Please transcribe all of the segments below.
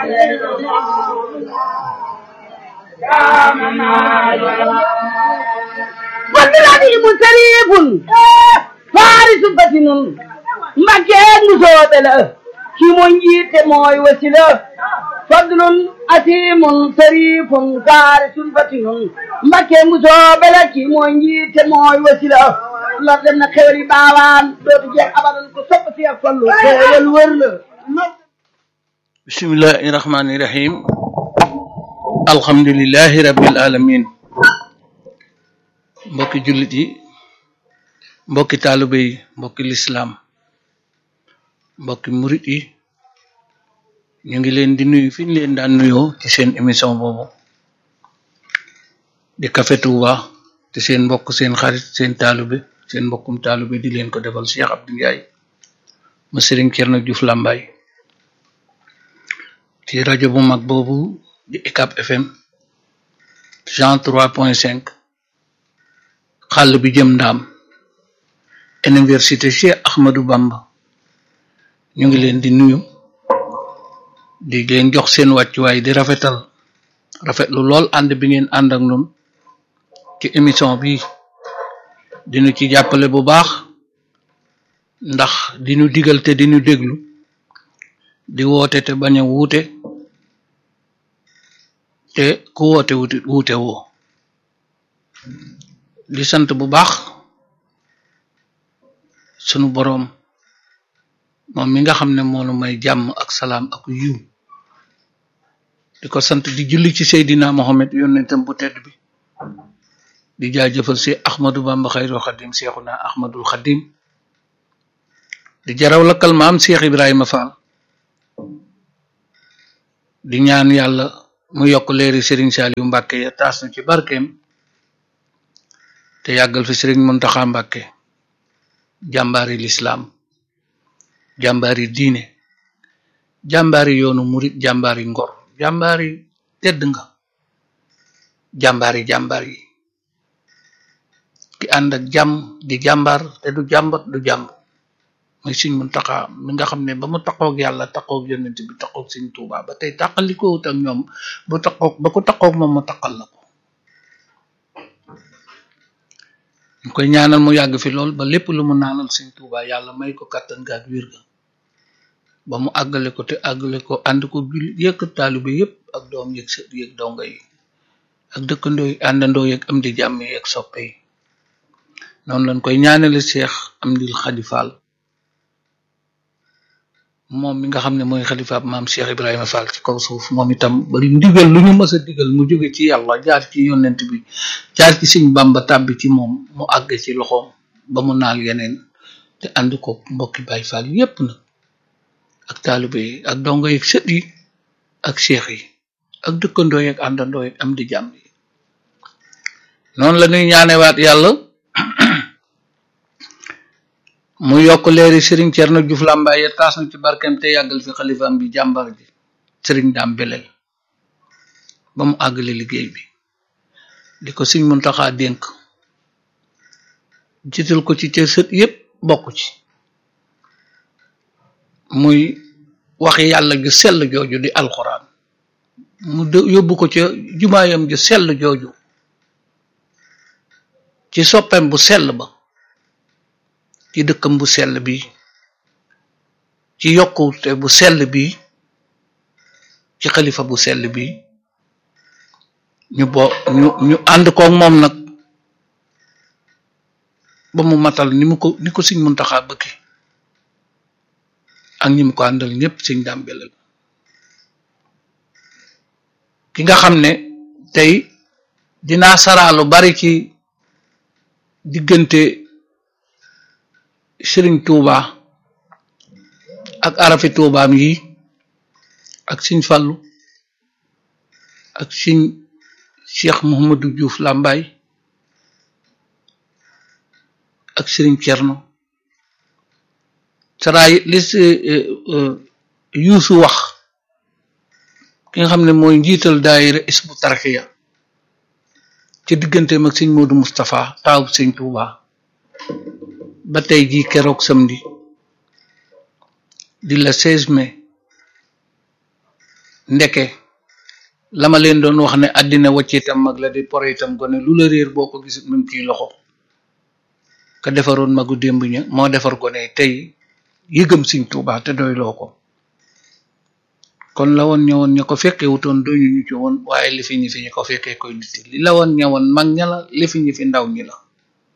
والبلاديم سريف فارس فتن مكان مسوبلة كي منجيت موي وسيلة فضل أتيم سريف فارس فتن مكان مسوبلة كي منجيت موي وسيلة la dem na xewli baawaan dootu jeex abadan ko sopp si ak fallu xewal wër la bismillahi rahmani rahim alhamdulillahi rabbil alamin mbokki jullit yi mbokki taalibe yi mbokki lislaam mbokki murit yi ñu ngi leen di nuyu fi ñu leen daan nuyoo ci seen émission boobu di Café Touba te seen mbokk seen xarit seen taalibe seen mbokkum taalibe di leen ko defal Cheikh Abdou Ndiaye ma Sëriñ Cerno Juuf Làmbaay ci rajo bu mag boobu di UCAB FM cent trois point cinq xàll bi jëm ndaam université Cheikh Ahmadou Bamba ñu ngi leen di nuyu di leen jox seen wàccuwaay di rafetal rafetlu lool ànd bi ngeen ànd ak ñun ci émission bi dinu ci jàppale bu baax ndax dinu digal te dinu déglu di woote te bañ a wuute te ku woote wuute wuute woo di sant bu baax sunu boroom moom mi nga xam ne moonu may jàmm ak salaam ak yiw di ko sant di julli ci Seydina Mohamed yonentam bu tedd bi di jaajëfal si Ahmadou Bamba xayrul xadim seexuna Ahmadul xadim di jaraw lakkal maam Cheikh Ibrahima Fall di ñaan yàlla mu yokk leeri Serigne Saliou Mbàkke ya taas na ci barkeem te yàggal fi Serigne Muntaxa Mbàkke jàmbaari lislaam jàmbaari diine jàmbaari yoonu murit jàmbaari ngor jàmbaari tedd nga jàmbaari jàmbaar yi ki ànd ak jàmm di jàmbaar te du jàmbat du jàmb muy Sëriñ Muntaxa mi nga xam ne ba mu taqoog yàlla taqoog yonent bi taqoog Sëriñ Tuubaa ba tey taqalikowut ak ñoom bu taqoog ba ko taqoog moom mu taqal la ko ñu koy ñaanal mu yàgg fi lool ba lépp lu mu naanal Sëriñ Tuubaa yàlla may ko kàttan ga ak wér ga ba mu àggale ko te àggale ko ànd ko jul yëkk taalibe yépp ak doom yëg sët yëg donga yi ak dëkkandoo yi àndandoo yëg am di jàmm yi ak soppe yi noonu lañ koy ñaanale Cheikh Amdil Khady Fall moom mi nga xam ne mooy xalifaab maam Cheikh Ibrahima Fall ci kaw suuf moom itam bari ndigal lu ñu mës a digal mu jóge ci yàlla jaar ci yonent bi jaar ci Sëriñ Bamba tàbbi ci moom mu àgg ci loxoom ba mu naal yeneen te ànd ko mbokki Baay Fall yépp nag ak taalibe yi ak dongo yi sët yi ak cheikh yi ak dëkkandoo yi ak àndandoo yi am di jàmm yi noonu la ñuy ñaanewaat yàlla mu yokk leeri sëriñ Cerno Juuf Làmbaay ya taas na ci barkeem te yàggal fi xalifaam bi jàmbar ji sëriñ daam beleel ba mu àggale liggéey bi di ko Sëriñ Muntaxa dénk jiital ko ci cër sët yépp bokk ci muy waxi yàlla ju sell jooju di alxuraan mu yóbbu ko ca jumaayam ju sell jooju ci soppem bu sell ba ci dëkkam bu sell bi ci yokkute bu sell bi ci xalifa bu sell bi ñu bo ñu ñu ànd koog moom nag ba mu matal ni mu ko ni ko Sëriñ Muntaxa bëgge ak ñi mu ko àndal ñëpp Sëriñ Daam Beleel ki nga xam ne tey dinaa saraa lu bari ci diggante Sëriñ Tuuba ak arafi tuubaam yi ak Sëriñ Fallu ak Sëriñ Cheikh Mouhamadou Diouf Lambaay ak Sëriñ Cerno saraay li yuusu wax ki nga xam ne mooy njiital daayira isbu tarxiya ci digganteem ak sëñ Modou Moustapha taawub sëñ Touba ba tey jii keroog samedi di la 16 mai ndeke la ma leen doon wax ne àddina wacc itam mag la di pore itam gone lu la réer boo ko gisit mu ngi ciy loxo ka defaroon magu démb ña moo defar gone tey yëgam Sëñ Tuubaa te doyloo ko kon la woon ñëwoon ña ko fekkee wutoon doñu ñu ci woon waaye li fi ñi fi ñi ko fekkee koy nit li la woon ñëwoon mag ña la li fi ñi fi ndaw ñi la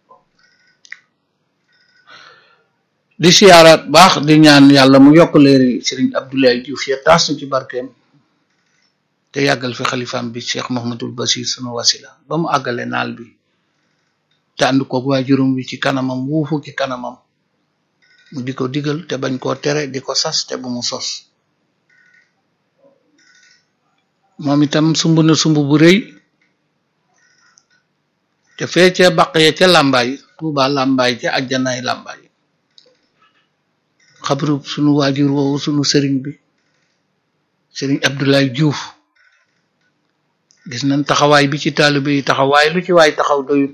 di siyaaraat baax di ñaan yàlla mu yokk leeri Sëriñ Abdoulaye Diouf ya taas ci barkeem te yàggal fi xalifaam bi Cheikh Mouhamadul Bachir sunu wasila ba mu àggale naal bi te ànd koog waajurum wi ci kanamam wuufu ci kanamam mu di ko digal te bañ koo tere di ko sas te bu mu sos moom itam sumb na sumb bu rëy te fee ca baq ya ca làmbaay tuuba làmbaay ca ajjanaay làmbaay xabrub sunu waajur woowu sunu sëriñ bi sëriñ Abdoulaye Diouf gis nañ taxawaay bi ci taalibe yi taxawaay lu ci waay taxaw doyut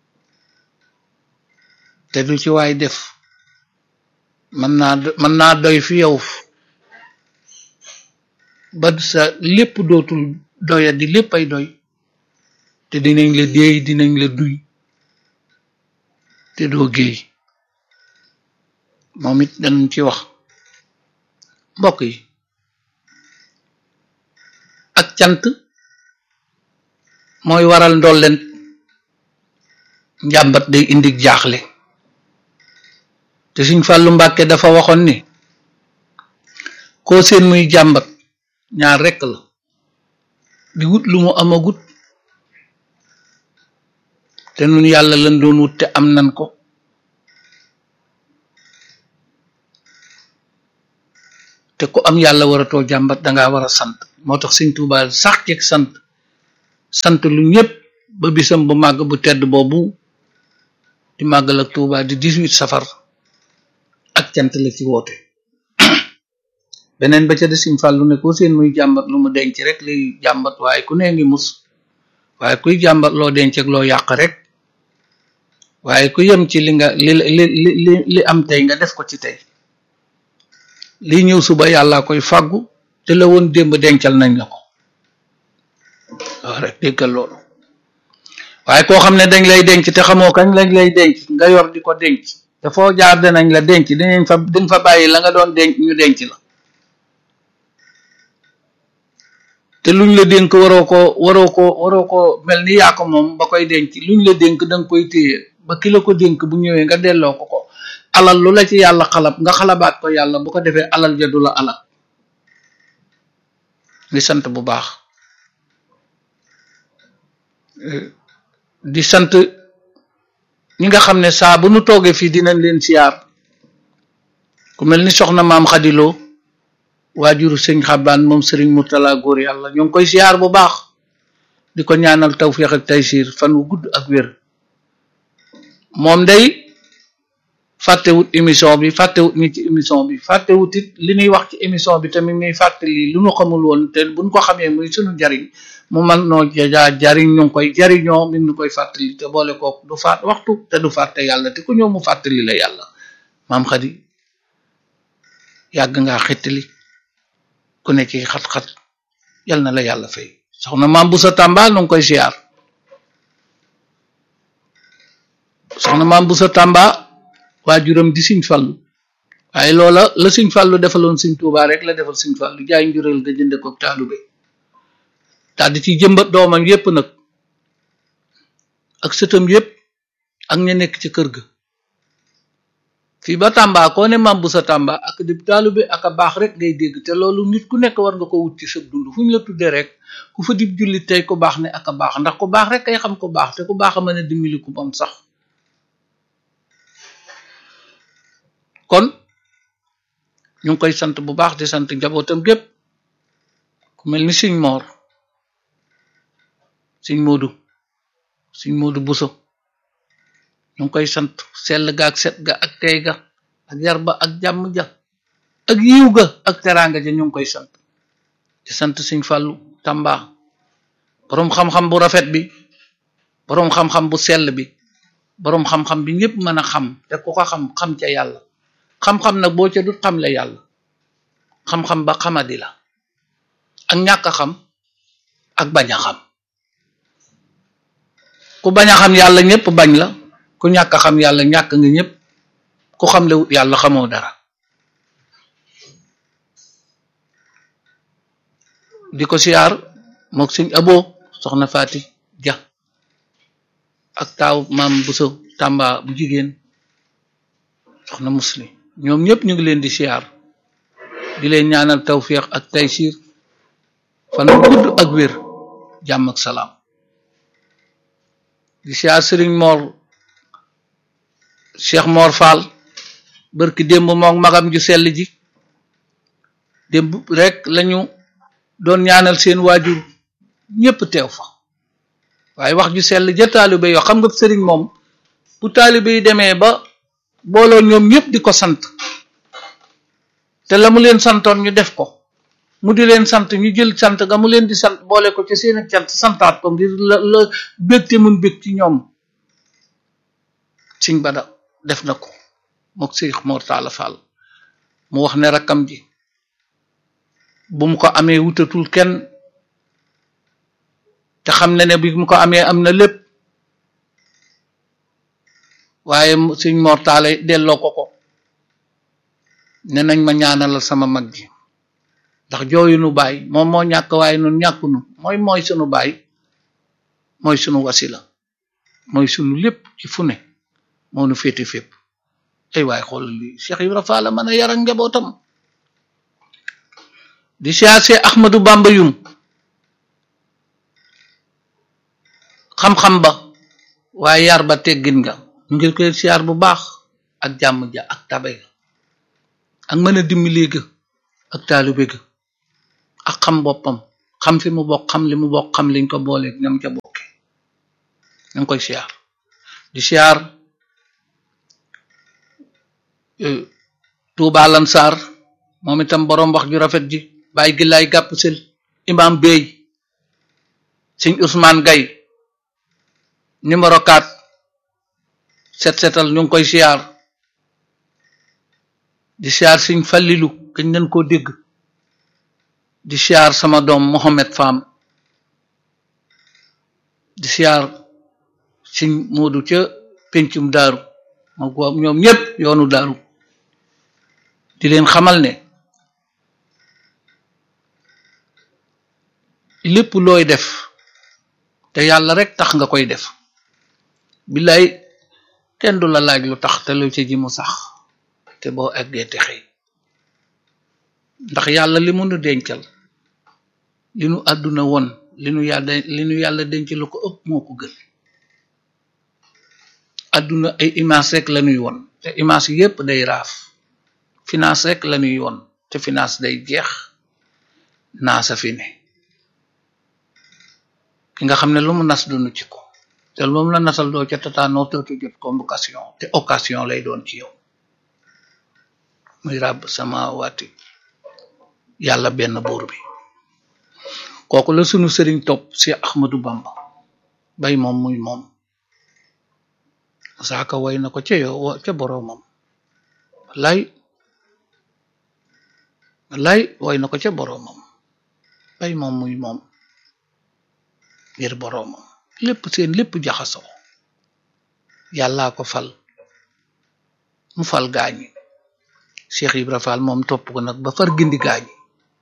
te lu ci waay def mën naa mën naa doy fi yow ba sa lépp dootul doya di lépp ay doy te dinañ la déey dinañ la duy te doo géey moom it danañ ci wax mbokk yi ak cant mooy waral ndolleen njàmbat day indi jaaxle te Sëñ Fàllu Mbàkke dafa waxoon ni koo seen muy jàmbat ñaar rekk la di wut lu mu amagut te nun yàlla lan doon wut te am nan ko te ku am yàlla waratoo jàmbat danga war a sant moo tax Sëñ Tuubaa sax ci sant sant lu ñépp ba bisam bu màgg bu tedd boobu di màggal ak Tuubaa di 18 safar ak cant la ci woote beneen ba ca de Sëñ Fàllu ne ko seen muy jàmbat lu mu denc rek liy jàmbat waaye ku nee ngi mus waaye kuy jàmbat loo denc ak loo yàq rek waaye ku yem ci li nga li li li li am tey nga def ko ci tey li ñëw suba yàlla koy fàggu te la woon démb dencal nañ la ko waaw rek déggal loolu waaye koo xam ne dañ lay denc te xamoo kañ lañ lay denc nga yor di ko denc te foo jaar danañ la denc dinañ fa dañ fa bàyyi la nga doon denc ñu denc la te luñ la dénk waroo ko waroo ko waroo ko mel ni yaa ko moom ba koy denc luñ la dénk danga koy téye ba ki la ko dénk bu ñëwee nga delloo ko ko alal lu la ci yàlla xalab nga xalabaat ko yàlla bu ko defee alal ja du la alal di sant bu baax di sant ñi nga xam ne saa bu nu toogee fii dinañ leen siyaar ku mel ni soxna maam xadiloo waajuru sëñ xabaan moom sëriñ murtala góor yàlla ñoo ngi koy siyaar bu baax di ko ñaanal tawfiix ak taysiir fan wu gudd ak wér moom day fàttewut émission bi fàttewut ñi ci émission bi fàttewut it li ñuy wax ci émission bi tamit ñuy fàttali lu ñu xamul woon te buñ ko xamee muy suñu jariñ mu man noo jaa jariñ ñu ngi koy jariñoo mi ñu koy fàttali te boole kook du faat waxtu te du fàtte yàlla te ku ñëw mu fàttali la yàlla maam xadi yàgg ngaa xettali ku ne ci xat-xat yal na la yàlla fay soxna maam bu sa tàmba nu ngi koy siyaar soxna maam bu sa tàmba waajuram di siñ fàllu waaye loola la siñ fàllu defaloon siñ tuubaa rek la defal siñ fàllu jaay njureel ga jënde ko taalube daal di ci jëmbat doomam yépp nag ak sëtam yépp ak ña nekk ci kër ga fii ba Tamba koo ne maam bu sa Tamba ak di taalube ak a baax rek ngay dégg te loolu nit ku nekk war nga ko wut ci sa dund fu ñu la tuddee rek ku fa dib jullit tey ku baax ne ak a baax ndax ku baax rek kay xam ku baax te ku baax a mën a dimbali ku moom sax kon ñu ngi koy sant bu baax di sant njabootam gépp ku mel ni Sëñ Moor Sëñ Moodu Sëñ Moodu Buso ñu ngi koy sant sell ga ak set ga ak tey ga ak yar ba ak jàmm ja ak yiw ga ak teraanga ja ñu ngi koy sant di sant Sëñ Fàllu Tamba boroom xam-xam bu rafet bi boroom xam-xam bu sell bi boroom xam-xam bi ñëpp mën a xam te ku ko xam xam ca yàlla xam-xam nag boo ca dut xam le yàlla xam-xam ba xamadi la ak ñàkk a xam ak bañ a xam ku bañ a xam yàlla ñëpp bañ la ku ñàkk a xam yàlla ñàkk nga ñëpp ku xam le yàlla xamoo dara di ko siyaar mook sëñ aboo soxna Faati Ja ak taaw maam Buso Tàmba bu jigéen soxna muslim ñoom ñëpp ñu ngi leen di siyaar di leen ñaanal tawfiq ak taysir fan gudd ak wér jàmm ak salaam di siyaar sëriñ Mor Cheikh Mor Fall bërki démb moom magam ju sell ji démb rek lañu doon ñaanal seen waajur ñépp teew fa waaye wax ju sell ja taalibe yoo xam nga sëriñ moom bu taalibe yi demee ba booloo ñoom ñëpp di ko sant te la mu leen santoon ñu def ko mu di leen sant ñu jël sant nga mu leen di sant boole ko ci seen ak cant santaat ko ngir la la bégte mun bég ci ñoom siñ bada def na ko mook Seex Mor Talla Fall mu wax ne rakkam ji bu mu ko amee wutatul kenn te xam ne ne bi mu ko amee am na lépp waaye suñ mortaale delloo ko ko ne nañ ma ñaanalal sama mag ji ndax jooyu nu baay moom moo ñàkk waaye nun ñàkkunu mooy mooy sunu baay mooy sunu wasila mooy sunu lépp ci fu ne moo nu féete fépp ay waay xool li Cheikh Ibra Fall mën a yar ak njabootam di siyaase Ahmadu Bamba yum xam-xam ba waaye yar ba teggin nga ñu ngi koy siyaar bu baax ak jàmm ja ak tabe ga ak mën a dimbali ga ak taalibe ga ak xam boppam xam fi mu bokk xam li mu bokk xam liñ ko booleeg ñam ca bokke ñu ngi koy siyaar di siyaar Tuuba Lansar moom itam boroom wax ju rafet ji bàyyi gi lay gàpp sel imam Bey sëñ Ousmane Gay numéro 4 set setal ñu ngi koy siyaar di siyaar sëñ Fallilu kañ nañ koo dégg di siyaar sama doom Mohamed Fam di siyaar sëñ Moodu ca pencum daaru moo ko ñoom ñépp yoonu daaru di leen xamal ne lépp looy def te yàlla rek tax nga koy def billaay kenn du la laaj lu tax te lu ci ji mu sax te boo eggee te xëy ndax yàlla li mu nu dencal li nu àdduna won li nu yàlla li nu yàlla denc lu ko ëpp moo ko gën àdduna ay image rek la ñuy won te image yépp day raaf finance rek la ñuy won te finance day jeex naa sa fi ne ki nga xam ne lu mu nas dunu ci ko te moom la nasal doo ca tataanoo tootu jot convocation te occasion lay doon ci yow muy ràbb sama waati yàlla benn buur bi kooku la sunu sëriñ topp si Ahmadu Bamba bay moom muy moom saaka way na ko ca yow ca boroomam lay lay way na ko ca boroomam bay moom muy moom ngir boroomam lépp seen lépp jaxasoo yàllaa ko fal mu fal gaañi Cheikh Ibra Fall moom topp ko nag ba far gindi gaañi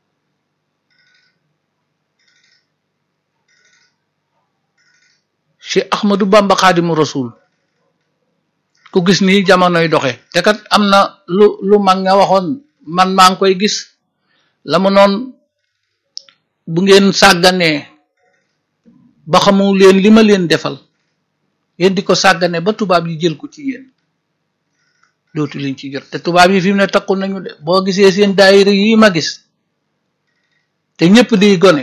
Cheikh Ahmadou Bamba Xaadimu Rasul ku gis nii jamonoy doxe te kat am na lu lu mag nga waxoon man maa ngi koy gis la mu noon bu ngeen sàgganee ba xamu leen li ma leen defal yéen di ko sàggane ba tubaab yi jël ko ci yéen dootu leen ci jot te tubaab yi fi mu ne takku nañu de boo gisee seen daayira yi ma gis te ñëpp di gone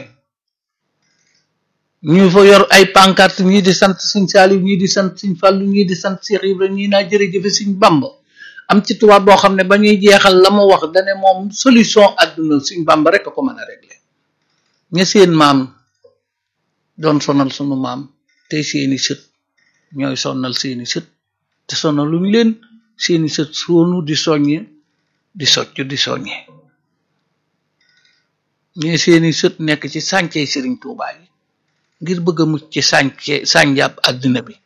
ñu fa yor ay pancarte ñii di sant Sëñ Saaliw ñii di sant Sëñ Fallu ñii di sant Cheikh Ibra ñii naa jërëjëfe Sëñ Bamba am ci tubaab boo xam ne ba ñuy jeexal la mu wax dane moom solution àdduna Sëñ Bamba rek a ko mën a régler ña seen maam doon sonal sunu maam tey seeni sët ñooy sonal seeni sët te sonal luñu leen seeni sët soonu di soññe di socc di soññe ñee seeni sët nekk ci sànce sëriñ Tuubaa yi ngir bëgg a mucc ci sànce sànjab àddina bi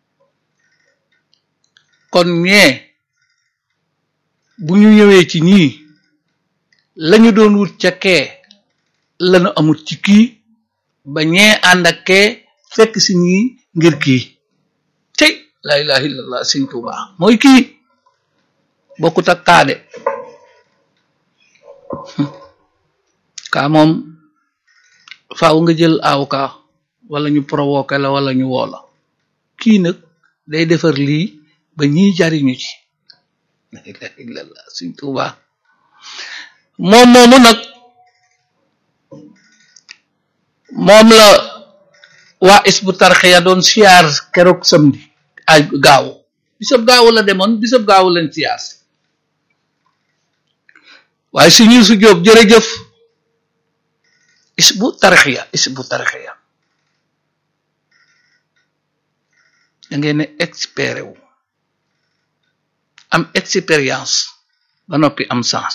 kon ñee bu ñu ñëwee ci ñii lañu doon wut ca kee lañu amut ci kii ba ñee ànd ak kee fekk si ñii ngir kii tey la ilaha illallah sëriñ Tuubaa mooy kii bokkut ak kaade kaa moom faaw nga jël aw kaa wala ñu provoqué la wala ñu woo la kii nag day defar lii ba ñiy jariñu ci la ilaha illallah Sëriñ Tuubaa moom moomu nag moom la waa isbu tarxiya doon siyaar keroog samedi ay gaaw bisab gaaw la demoon bisab gaaw leen siyaar waaye si ñu su jóob jërëjëf isbu tarxiya isbu tarxiya da ngeen ne expéré wu am expérience ba noppi am sens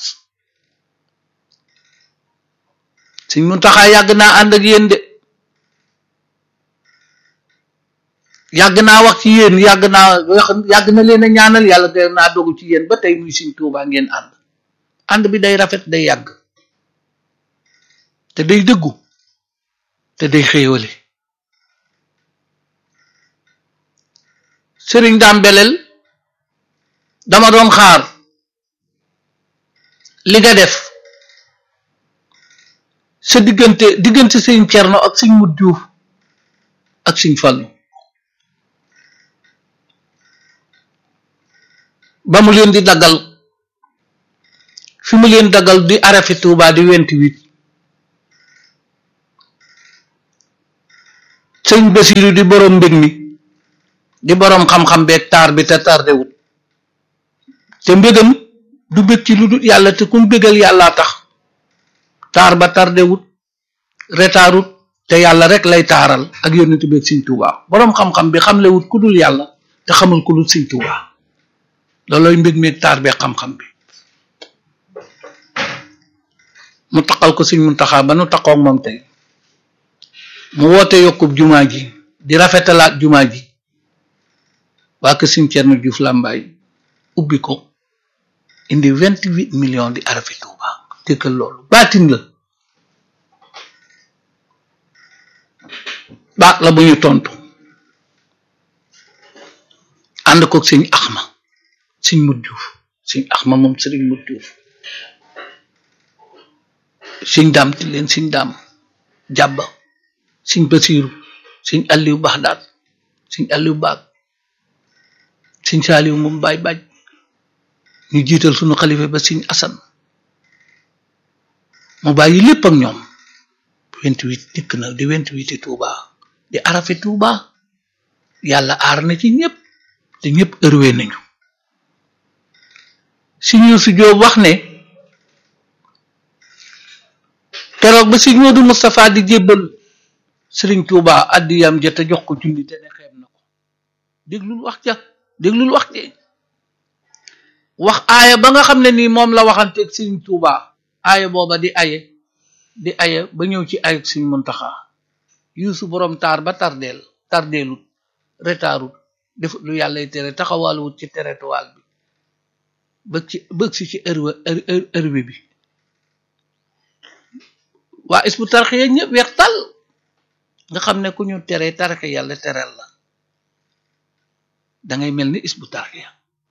suñ mun taxaa yàgg naa ànd ak yéen de yàgg naa wax ci yéen yàgg naa wax yàgg na leen a ñaanal yàlla de naa dogu ci yéen ba tey muy Sëriñ Tuubaa ngeen ànd ànd bi day rafet day yàgg te day dëggu te day xéewale sëriñ daam beleel dama doon xaar li nga def sa diggante diggante sëriñ Cerno ak sëriñ Mut Juuf ak sëriñ Fallu ba mu leen di daggal fi mu leen daggal di arafi Tuubaa di vingt-huit sëñ Basiru di boroom mbég mi di boroom xam-xam beeg taar bi te tardewut te mbégam du bég ci lu dul yàlla te kum bégal yàllaa tax taar ba tardewut retaarut te yàlla rek lay taaral ak yónnent beeg sëñ Tuubaa boroom xam-xam bi xamlewut ku dul yàlla te xamul ku dul sëñ Tuubaa loolooy mbég meeg taar beeg xam-xam bi mu taqal ko sëñ Muntaxaa ba nu taqoog moom tey mu woote yokkub jumaa ji di rafetalaat jumaa ji waa kër Sëriñ Cerno Juuf Làmbaay ubbi ko indi vingt huit millions di arafi Tuuba déggal loolu baatin la baat la bu ñu tontu ànd ko sëñ Axma sëñ Mut Juuf sëñ Axma moom sëriñ Mut Juuf sëñ daam ti leen sëñ daam jàbba sëñ Basiiru sëñ Aliou Baxdaat sëñ Aliou Baag sëñ Saaliw moom baay baaj ñu jiital sunu xalifa ba sëñ Asan mu bàyyi lépp ak ñoom vingt-huit dikk na di vingt-huit Tuuba di arafi Tuuba yàlla aar na ci ñëpp te ñëpp ërwee nañu si ñu su jóob wax ne keroog ba sëñ Moodu Moustapha di jébbal sëriñ Tuuba addiyam ja te jox ko junni te ne xeeb na ko déglul wax ja déglul wax je wax aaya ba nga xam ne nii moom la waxanteeg sëriñ Tuuba aaya booba di aye di aye ba ñëw ci ayeg sëriñ Muntaxa yuusu borom taar ba tardeel tardeelut retaarut def lu yàllay tere taxawaaluwut ci territoire bi bëgg ci bëgg si ci ërwa ërwe bi waa isbu tarxiya ñëpp weex tal nga xam ne ku ñu tere tarxe yàlla tereel la dangay mel ni isbu tarxiya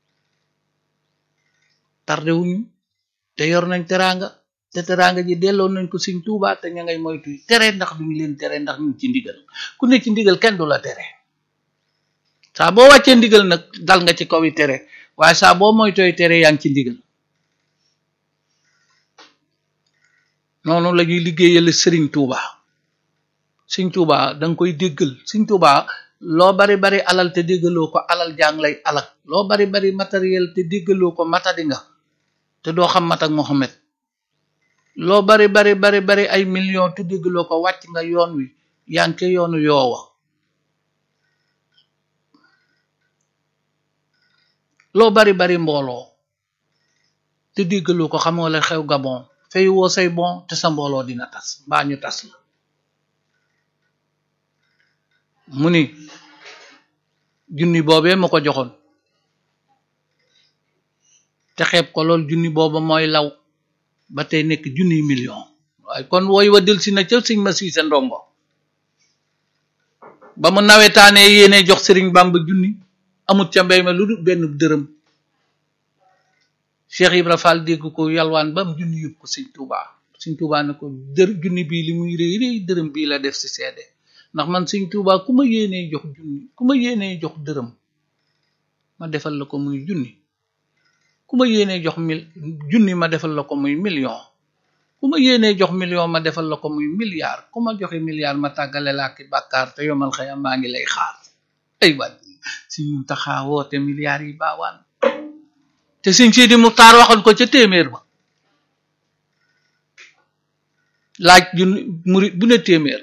tarde wuñu te yor nañ teraanga te teraanga ji delloo nañ ko Sëriñ Tuubaa te ña ngay moytu tere ndax duñu leen tere ndax ñu ci ndigal ku ne ci ndigal kenn du la tere saa boo wàccee ndigal nag dal nga ci kaw yi tere waaye saa boo moytooy tere yaa ngi ci ndigal noonu la ñuy liggéeyal Sëriñ Tuubaa Sëriñ Tuubaa da nga koy déggal Sëriñ Tuubaa loo bari bari alal te déggaloo ko alal jàng lay alal loo bari bari matériel te déggaloo ko matadi nga te doo xam mat ak Mohamed loo bari bari bari bari ay million te déggaloo ko wàcc nga yoon wi yaa ngi ca yoonu yoowa loo bari bari mbooloo te déggaloo ko xamoo la xew Gabon fay woo say bon te sa mbooloo dina tas mbaa ñu tas la mu ni junni boobee ma ko joxoon te xeeb ko lool junni booba mooy law ba tey nekk junniy million waaye kon wooy wa del si na ca sëñ ma siise ndombo ba mu nawetaanee yéene jox sëriñ Bamba junni amut ca mbéy ma lu dul benn dërëm Cheikh Ibra Fall dégg ko yalwaan ba mu junni yóbbu ko sëñ Touba sëñ Touba ne ko dër junni bii li muy réy réy dërëm bii la def si seede ndax man sëñ Touba ku ma yéenee jox junni ku ma yéenee jox dërëm ma defal la ko muy junni ku ma yéenee jox mil junni ma defal la ko muy million ku ma yéenee jox million ma defal la ko muy milliard ku ma joxe milliard ma tàggale laa ki bàkkaar te yomal xëyam maa ngi lay xaar ay waay si ñu taxaa woote milliards yi baawaan te sëñ Sidi Muxtaar waxoon ko ca téeméer ba laaj junni murit bu ne téeméer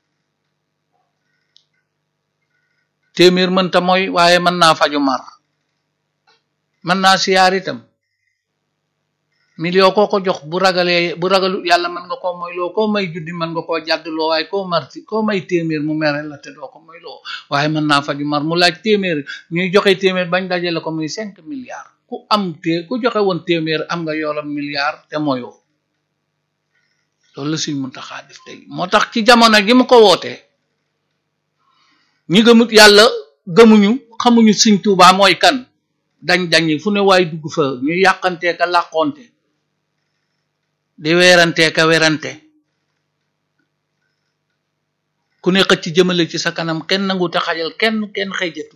téeméer mënta mooy waaye mën naa faju mar mën naa siyaar itam million koo ko jox bu ragalee bu ragalu yàlla mën nga koo moy loo koo may junni mën nga koo jàddloo waaye koo marti koo may téeméer mu mere la te doo ko moy loo waaye mën naa faju mar mu laaj téeméer ñuy joxe téeméer bañ dajale ko muy cinq milliards ku am té ku joxe woon téeméer am nga yoolam milliard te moyoo loolu la Sëñ Muntaxa def tey moo tax ci jamono gi mu ko wootee ñi gëmut yàlla gëmuñu xamuñu Sëñ Tuubaa mooy kan dañ dañi fu ne waay dugg fa ñu yàqantee ka làqonte di weerantee ka werante ku ne xëcc jëmale ci sa kanam kenn nangu te xajal kenn kenn xëjatu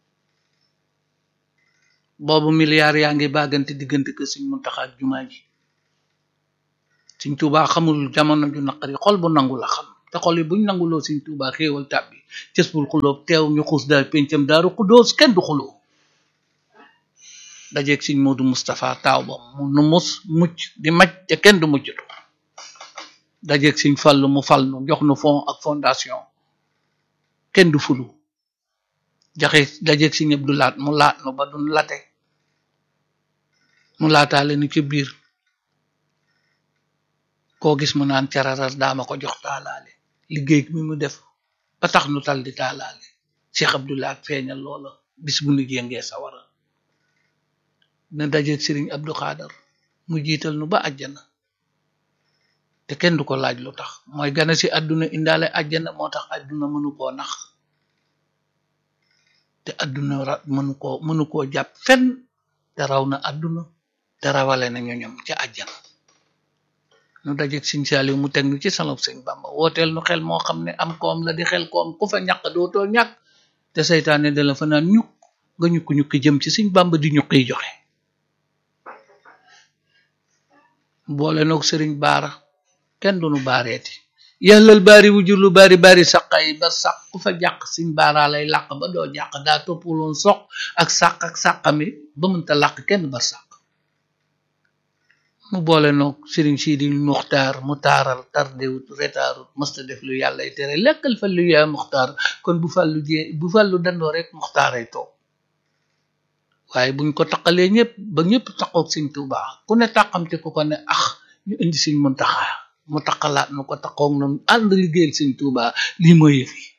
boobu milliards yaa ngi bàggante diggante ke Sëñ Muntaxa ak jumaa ji Sëñ Tuubaa xamul jamono ju naqari xol bu nangu la xam te xol yi buñ nanguloo Sëñ Tuubaa xéewal tàbbi cës bul xuloob teew ñu xuus daal pencam daaru xudóos kenn du xuloo dajeeg Sëñ Moodu Moustapha taaw ba mu nu mus mucc di maj te kenn du muccatu dajeeg Sëñ Fallu mu fal nu jox nu fond ak fondation kenn du fulu jaxe dajeeg Sëñ Abdu Laat mu laat nu ba duñ late mu laataale ni ci biir koo gis mu naan cararar daama ko jox taalaale liggéey mi mu def ba tax nu tal di taalaale Cheikh Abdoulaye feeñal loola bis bu nu jéngee sawara na dajeeg Sëriñ Abdou Xaadar mu jiital nu ba àjjana te kenn du ko laaj lu tax mooy gane si àdduna indaale àjjana moo tax àdduna mënu koo nax te àdduna ra mënu koo mënu koo jàpp fenn te raw na àdduna te rawale na ñoñom ca àjjana nu dajeeg Sëñ Saaliw mu teg nu ci salop Sëñ Bamba wooteel nu xel moo xam ne am koom la di xel koom ku fa ñàq dootoo ñàkk te seytaane da la fa naan ñukk nga ñukki ñukki jëm ci Sëñ Bamba di ñukkiy joxe boole noog sëriñ baara kenn du nu baareeti yàllal baari wujur lu bari bari saqay ba saq ku fa jàq Sëñ baara lay làq ba doo jàq daa toppaloon soq ak sàq ak sàqami ba mënta làq kenn ba sàq mu boole noog sëriñ Sidi muxtaar mu taaral tardewut retaarut mësta def lu yàlla tere lekkal fa lu yaa muxtaar kon bu fàllu jee bu fàllu dandoo rek muxtaaray toog waaye buñ ko taqalee ñëpp ba ñëpp taqoog Sëñ Tuubaa ku ne tàqamte ku ko ne ax ñu indi Sëñ Muntaxa mu taqalaat nu ko taqoog noonu ànd liggéeyal Sëñ Tuubaa lii mooy yëf yi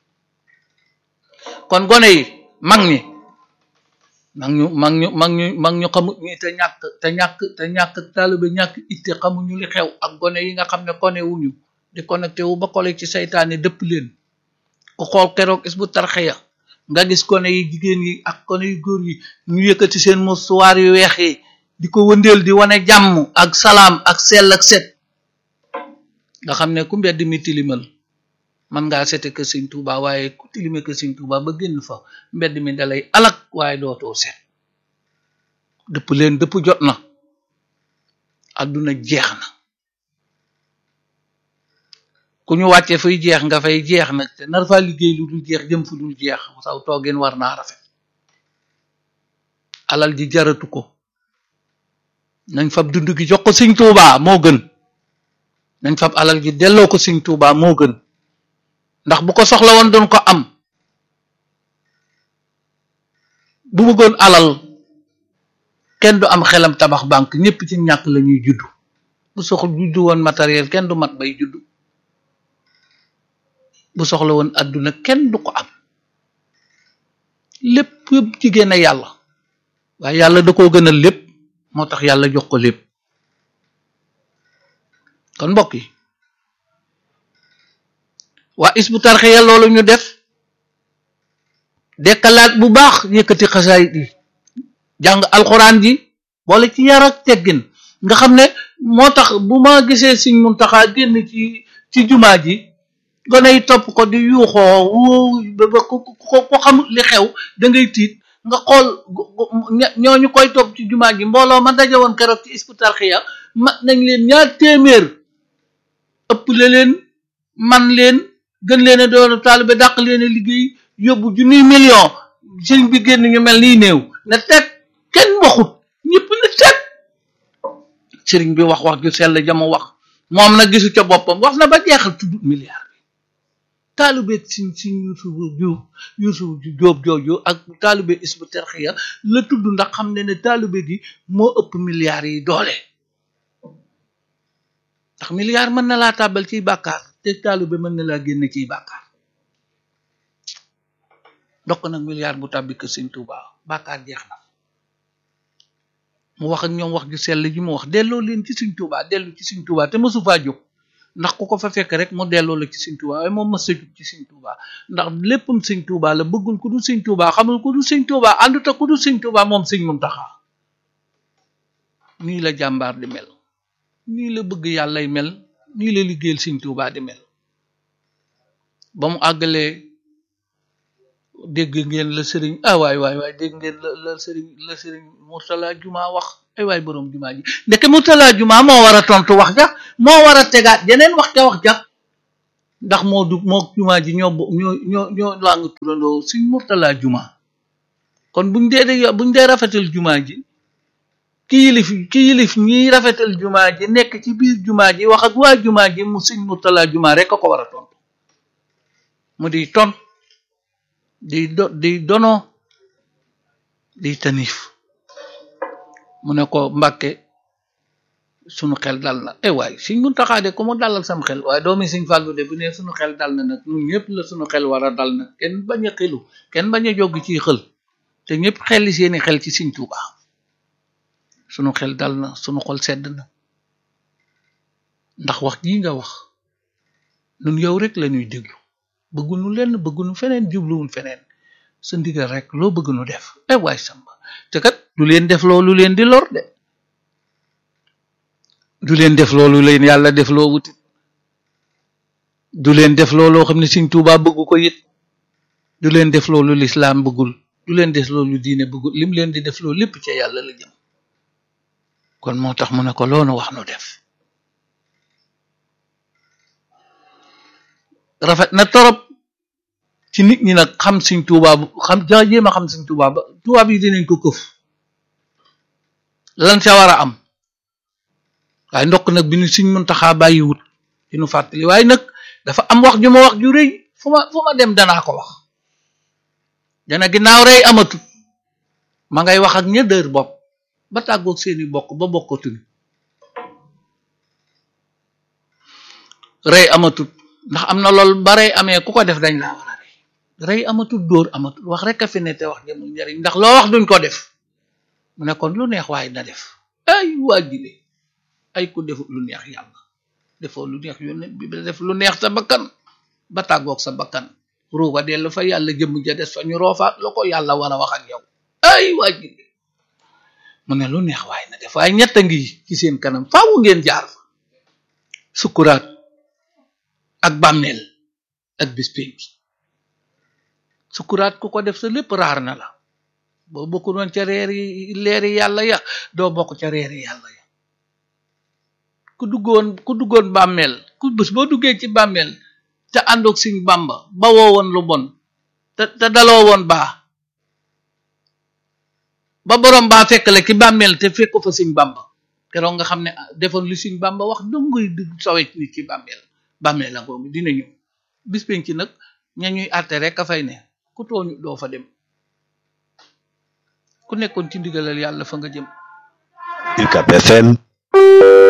kon gone yi mag ñi mag ñu mag ñu mag ñu mag ñu xamut ñi te ñàkk te ñàkk te ñàkk taalibe ñàkk itte xamuñu li xew ak gone yi nga xam ne kone wuñu di connecté wu ba kole ci saytaane dëpp leen ku xool keroog is bu tarxeya nga gis kone yi jigéen yi ak kone yu góor yi ñu yëkkati seen musuwaar yu weex yi di ko wëndeel di wane jàmm ak salaam ak sell ak set nga xam ne ku mbedd mi tilimal man ngaa sete ke Sëñ Tuuba waaye ku tilime ke Sëñ Tuuba ba génn fa mbedd mi dalay alak waaye dootoo set dëpp leen dëpp jot na àdduna jeex na ku ñu wàcce fay jeex nga fay jeex nag te nar faa liggéey lu dul jeex jëm fu dul jeex saw toogeen war naa rafet alal ji jaratu ko nañ fab dund gi jox ko Sëñ Tuuba moo gën nañ fab alal ji delloo ko Sëñ Tuuba moo gën ndax bu ko soxla woon doon ko am bu bëggoon alal kenn du am xelam tabax banque ñëpp ci ñàkk la ñuy juddu bu bu soxla juddu woon matériel kenn du mat bay juddu bu soxla woon adduna kenn du ko am lépp yëpp ci génne yàlla waaye yàlla da koo gënal lépp moo tax yàlla jox ko lépp kon mbokk yi waa isbu tarxiya loolu ñu def dekkalaat bu baax yëkkati xasaayit yi jàng alxuraan ji boole ci yar ak teggin nga xam ne moo tax bu ma gisee Sëñ Muntaxa génn ci ci jumaa ji gone yi topp ko di yuuxoo wóo ba ko ko xam li xew da ngay tiit nga xool ñooñu koy topp ci jumaa ji mbooloo ma daje woon keroog ci isbu tarxiya mat nañ leen ñaar téeméer ëpp le leen man leen gën leen a doon taalibe dàq leen a liggéey yóbbu junniy million sëñ bi génn ñu mel nii néew na teg kenn waxut ñëpp na teg sëriñ bi wax wax ju sell jama wax moom na gisu ca boppam wax na ba jeexal tudd milliard bi taalibe siñ siñ yusuf ju yusuf ju jóob jooju ak taalibe isbu terxiya la tudd ndax xam ne ne taalibe gi moo ëpp milliards yi doole ndax milliard mën na laa tàbbal ciy bàkkaar te taalibe mën na laa génne ciy bàkkaar ndokk nag milliard bu tàbbi kër sëñ Tuuba bàkkaar jeex na mu wax ak ñoom wax ju sell ji mu wax delloo leen ci sëñ Tuuba dellu ci sëñ Tuuba te mësu faa jóg ndax ku ko fa fekk rek mu delloo la ci sëñ Tuuba waaye moom mës a jóg ci sëñ Tuuba ndax léppam sëñ Tuuba la bëggul ku dul sëñ Tuuba xamul ku dul sëñ Tuuba àndut ak ku dul sëñ Tuuba moom sëñ Muntaxa nii la jàmbaar di mel nii la bëgg yàllay mel nii la liggéeyal sëñ Tuuba di mel ba mu àggalee dégg ngeen la sëriñ ah waay waay waay dégg ngeen la la sëriñ la sëriñ Murtala Juma wax ay waay boroom Juma ji ndeke Murtala Juma moo war a tontu wax ja moo war a tegaat jeneen wax ca wax ja ndax moo du moo Juma ji ñoo ñoo ñoo ñoo laa nga turandoo suñ Murtala Juma kon buñ dee de buñ dee rafetal Juma ji ki yilif ki yilif ñiy rafetal Juma ji nekk ci biir Juma ji wax ak waa Juma ji mu suñ Murtala Juma rek a ko war a tontu mu di ton di do di dono di tanif mu ne ko mbàkke sunu xel dal na eh waay Sëñ Muntaxa de ku mu dalal sam xel waaye doomi Sëñ Fàllu de bu ne sunu xel dal na nag ñun ñëpp la sunu xel war a dal nag kenn bañ a xelu kenn bañ a jogg ci xël te ñëpp xelli seeni xel ci Sëñ Tuuba sunu xel dal na sunu xol sedd na ndax wax jii nga wax nun yow rek la ñuy déglu bëggunu lenn bëggunu feneen jubluwun feneen sa ndigal rek loo bëgg nu def eh waay samba te kat du leen def loolu leen di lor de du leen def loolu leen yàlla def loo wutit du leen def looloo xam ne Sëñ Tuubaa bëggu ko it du leen def loolu lislaam bëggul du leen def loolu diine bëggul lim leen di def loolu lépp ca yàlla la jëm kon moo tax mu ne ko loonu wax nu def rafet na torop ci nit ñi nag xam Sëñ Tuubaa xam ja jéem a xam Sëñ Tuubaa ba tubaab yi dinañ ko këf lan ca war a am waaye ndokk nag bi ñu Sëñ Muntaxaa bàyyiwut di nu fàttali waaye nag dafa am wax ju ma wax ju rëy fu ma fu ma dem danaa ko wax dana ginnaaw rëy amatut ma ngay wax ak ña dër bopp ba tàggoog seeni bokk ba bokkatuñu rëy amatut ndax am na lool ba rëy amee ku ko def dañ laa war a rëy rëy amatul dóor amatul wax rek a fi ne te wax jëmul njariñ ndax loo wax duñ ko def mu ne kon lu neex waaye na def ay waajile ay ku defut lu neex yàlla defoo lu neex yónne bi def lu neex sa bakkan ba tàggoog sa bakkan ruuga dellu fa yàlla jëmm ja des fa ñu roofaat la ko yàlla war a wax ak yow ay waajile mu ne lu neex waaye na def waaye ñett a ngi ci seen kanam faawu ngeen jaar fa sukkuraat ak bàmmeel ak bis pénc sukuraat ku ko def sa lépp raar na la boo bokku doon ca reeri leeri yàlla ya doo bokk ca reeri yàlla ya ku duggoon ku duggoon bàmmeel ku bés boo duggee ci bàmmeel te àndoog Sëñ Bàmba ba woo woon lu bon te te daloo woon baa ba borom baa fekkale ki bàmmeel te fekk fa Sëñ Bàmba keroog nga xam ne defoon lu Sëñ Bàmba wax dongoy di sowe nit ci bàmmeel bàmmeel la boobu dina ñëw bis penc ci nag ña ñuy àtte rek a fay ne ku tooñu doo fa dem ku nekkoon ci ndigalal yàlla fa nga jëm UCAB FM